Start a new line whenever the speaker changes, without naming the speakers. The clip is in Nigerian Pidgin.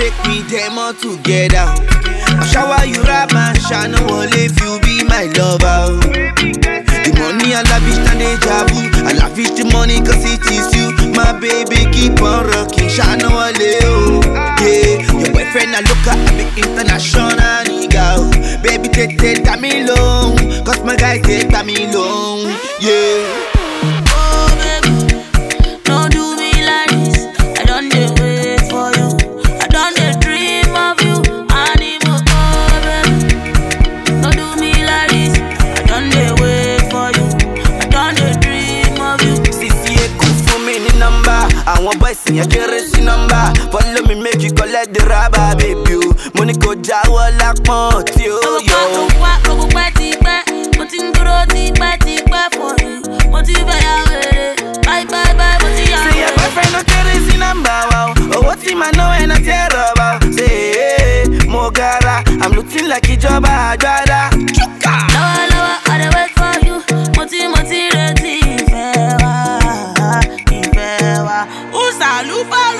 make me them all together. I shower you rap and shine wall if you be my lover. The money I love is not deja vu. I love it the money cause it is you. My baby keep on rocking, shine wall oh. Yeah, your boyfriend I look at I be international nigga. oh. Baby take take that me long, cause my guys take that me long. Yeah.
Oh baby, don't do me like this. I don't dey wait for you. I don't dey dream of you. Anymore, oh baby, don't do me like this. I don't dey wait for you. I don't dey dream of you.
Sisi Eku fún mi ní nọ́mbà. Àwọn boys yẹn kéré sí nọ́mbà. Follow me make you collect the rubber baby o. Mo ní kò jáwọ́ lápọ̀n tí ó
Gbogbo
yọ
tó
o.
ń wá gbogbo pẹ́ ti pẹ́. Mo ti ń dúró ti pẹ́ ti pẹ́ for you. Mo ti fẹ́ ya wèrè. Bye bye bye, mo ti ya
Say your
wèrè.
boyfriend no kéré sí nọ́mbà wa o. Owó tí màá ná ẹ̀ náà tẹ́ rọ̀bà o. Ṣé ee mo gara? I'm looking like ìjọba àgbàdá. Chuka!
lọ́wọ́lọ́wọ́ I dey wait for you mo ti mo ti retí ìfẹ́ wa ìfẹ́ wa. Usalubalu